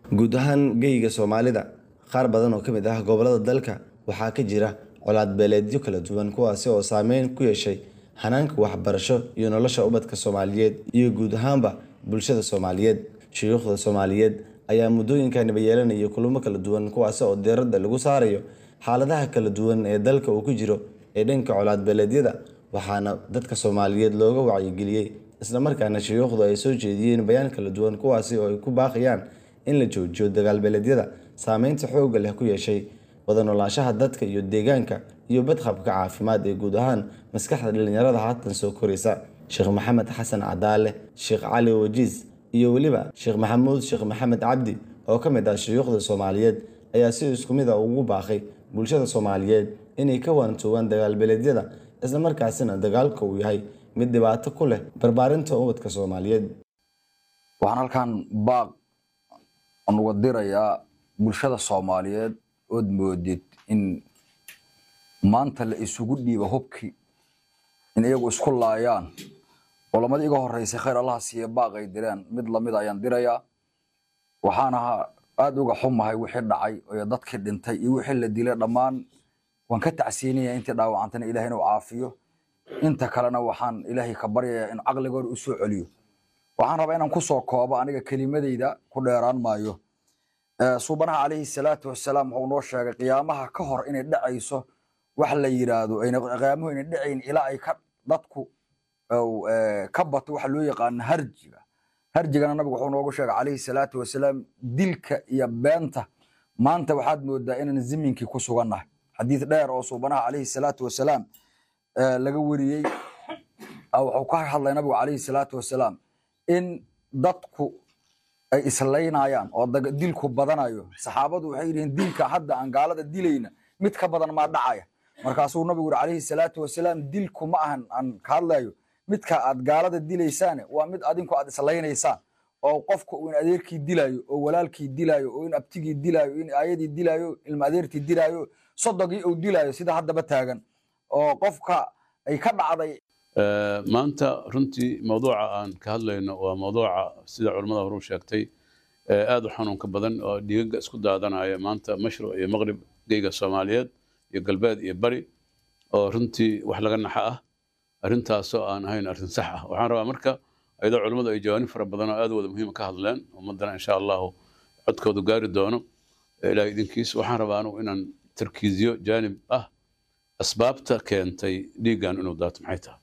guud ahaan geyga soomaalida qaar badan oo ka mid ah gobolada dalka waxaa ka jira colaad beeleedyo kala duwan kuwaasi oo saameyn ku yeeshay hanaanka waxbarasho iyo nolosha ubadka soomaaliyeed iyo guud ahaanba bulshada soomaaliyeed shuyuukhda soomaaliyeed ayaa muddooyinkaniba yeelanaya kulamo kala duwan kuwaasi oo diiradda lagu saarayo xaaladaha kala duwan ee dalka uu ku jiro ee dhanka colaad beeleedyada waxaana dadka soomaaliyeed looga wacyigeliyey islamarkaana shuyuukhdu ay soo jeediyeen bayaan kala duwan kuwaasi oo ay ku baaqayaan in la joojiyo dagaal beeleedyada saameynta xoogga leh ku yeeshay wada noolaanshaha dadka iyo deegaanka iyo badqabka caafimaad ee guud ahaan maskaxda dhalinyarada haatan soo koraysa sheekh maxamed xasan cadaale sheekh cali wajiis iyo weliba sheekh maxamuud sheekh maxamed cabdi oo ka mid ah shuyuukhda soomaaliyeed ayaa si isku mid a ugu baaqay bulshada soomaaliyeed inay ka waantoogaan dagaal beeleedyada islamarkaasina dagaalka uu yahay mid dhibaato ku leh barbaarinta ubadka soomaaliyeed waxaan halkan baaq uga dirayaa bulshada soomaaliyeed ood moodid in maanta la isugu dhiibo hubkii in iyagu isku laayaan culamadii iga horeysay khayr allaha siiye baaqay direen mid lamid ayaan dirayaa waxaana aada uga xumahay wixii dhacay iyo dadkii dhintay iyo wixii la dilay dhammaan waan ka tacsiinaya intii dhaawacantana ilahay inuu caafiyo inta kalena waxaan ilaahay ka baryayaa in caqligooda u soo celiyo waxaan rabaa inaan kusoo koobo aniga kelimadeyda ku dheeraan maayo suubanaha calayhi salaatu wasalaam wuxuu noo sheegay qiyaamaha ka hor inay dhacayso wax la yiraahdo qiyaamuhu inay dhacayn ilaa ay ka dadku ka bato waxa loo yaqaano harjiga harjigana nabigu wuxuu noogu sheegay calayhi salaatu wasalaam dilka iyo beenta maanta waxaad moodaa inaan ziminkii ku sugannahay xadiid dheer oo suubanaha calayhi salaatu wasalaam laga weriyey wuxuu ka hadlay nabigu calayhi salaatu wasalaam in dadku ay islaynayaan oo dilku badanayo saxaabadu waxay yidhihiin dilka hadda aan gaalada dilayna mid ka badan maa dhacaya markaasuu nabigu yuri calayhi salaatu wasalaam dilku ma ahan aan ka hadlayo midka aad gaalada dilaysaane waa mid adinku aad islaynaysaan oo qofka uu in adeerkii dilayo oo walaalkii dilayo oo in abtigii dilayo in aayadii dilayo ilma adeertii dilayo sodogii uu dilayo sida haddaba taagan oo qofka ay ka dhacday maanta runtii mawduuca aan ka hadlayno waa mawduuca sida culimmada horu sheegtay aad u xanuunka badan oo dhiigaga isku daadanaya maanta mashruq iyo maqrib geyga soomaaliyeed iyo galbeed iyo bari oo runtii wax laga naxa ah arrintaasoo aan ahayn arrin sax ah waxaan rabaa marka ayadoo culimmadu ay jawaanib fara badan oo aad wada muhiima ka hadleen ummaddana insha allahu codkoodu gaari doono ilaahay idinkiis waxaan rabaa anugu inaan tarkiiziyo jaanib ah asbaabta keentay dhiiggan inuu daato maxay tahay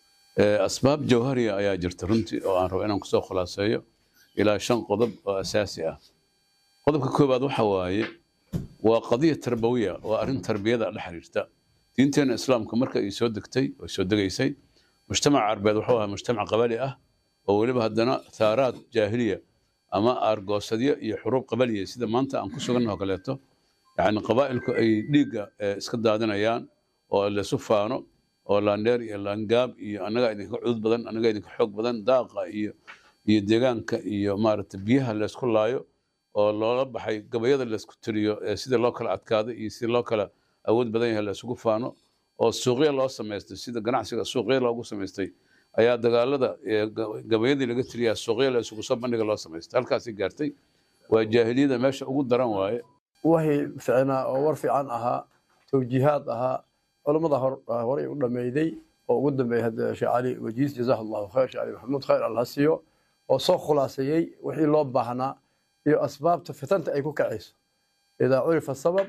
asbaab jawhariya ayaa jirta runtii oo aan rabo inaan kusoo khulaaseeyo ilaa shan qodob oo asaasi ah qodobka koowaad waxa waaye waa qadiya tarbawiya waa arrin tarbiyada la xiriirta diinteena islaamka marka ay soo degtay oo soo degaysay mujtamac carbeed wuxuu ahaa mujtamac qabali ah oo weliba haddana thaaraad jaahiliya ama aargoosadyo iyo xuruub qabaliya sida maanta aan ku sugannaho kaleeto yacni qabaa'ilku ay dhiigga iska daadinayaan oo laysu faano oo laandheer iyo laangaab iyo annagaa idinka cudud badan annagaa idinka xoog badan daaqa iyo iyo deegaanka iyo maaragta biyaha laysku laayo oo loola baxay gabayada laysku tiriyo sida loo kala adkaado iyo sida loo kala awood badan yahay laysugu faano oo suuqya loo samaystay sida ganacsiga suuqya loogu samaystay ayaa dagaalada gabayadii laga tiriyaa suuqya laysugu soo bandhiga loo samaystay halkaasay gaartay waa jaahiliyada meesha ugu daran waaye wixii ficnaa oo war fiican ahaa tawjiihaad ahaa culammada horey u dhammayday oo ugu dambeeyay hadda sheekh cali wajiis jazaahu allahu khayr sheekh cali maxamuud khayr allah siiyo oo soo khulaaseeyey wixii loo baahnaa iyo asbaabta fitanta ay ku kacayso idaa curifa sabab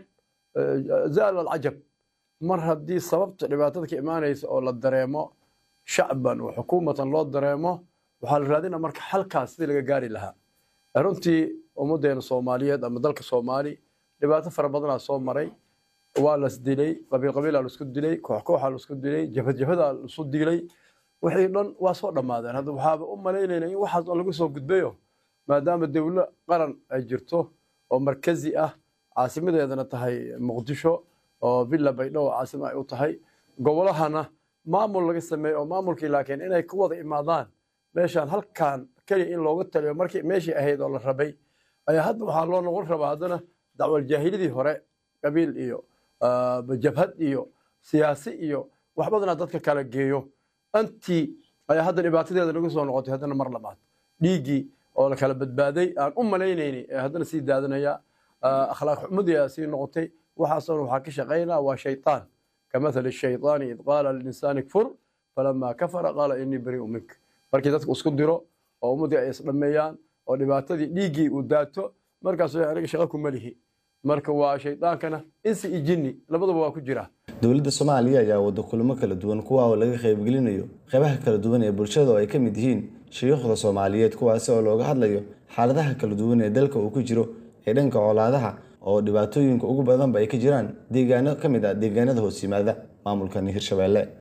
zaala alcajab mar haddii sababta dhibaatada ka imaanaysa oo la dareemo shacban wa xukuumatan loo dareemo waxaa la raadina marka xalkaas sidii laga gaari lahaa runtii ummaddeena soomaaliyeed ama dalka soomaali dhibaato fara badanaa soo maray waa las dilay qabiil qabiilaa laisku dilay koox kooxaa laisku dilay jabhad jabhadaa laisu dilay wixii dhan waa soo dhammaadeen hadda waxaaba u malaynayna in waxaas oo lagu soo gudbayo maadaama dowlo qaran ay jirto oo markazi ah caasimadeedana tahay muqdisho oo villa baydhabo caasimo ay u tahay gobolahana maamul laga sameeyo oo maamulkii laakiin inay ku wada imaadaan meeshaan halkan keliya in looga taliyo markii meeshii ahayd oo la rabay ayaa hadda waxaa loo noqon rabaa haddana dacwal jaahilidii hore qabiil iyo jabhad iyo siyaasi iyo wax badanaa dadka kala geeyo antii ayaa hadda dhibaatadeeda lagu soo noqotay haddana mar labaad dhiiggii oo la kala badbaaday aan u malaynayni ee haddana sii daadanaya akhlaaq xumadii aa sii noqotay waxaasoo dhan waxaa ka shaqaynaa waa shaytaan kamathali shaytaani id qaala lilinsaani kfur falamaa kafara qaala inii barii'u mink markii dadku isku diro oo ummaddii ay isdhammeeyaan oo dhibaatadii dhiiggii uu daato markaas aniga shaqo kuma lihi marka waa shaydaankana insi iyo jinni labaduba waa ku jira dowladda soomaaliya ayaa wado kulamo kala duwan kuwa oo laga qaybgelinayo qeybaha kala duwan ee bulshada oo ay ka mid yihiin shayuukhda soomaaliyeed kuwaasi oo looga hadlayo xaaladaha kala duwan ee dalka uu ku jiro ee dhanka colaadaha oo dhibaatooyinka ugu badanba ay ka jiraan deegaano ka mid ah deegaanada hoos yimaada maamulkan hirshabeelle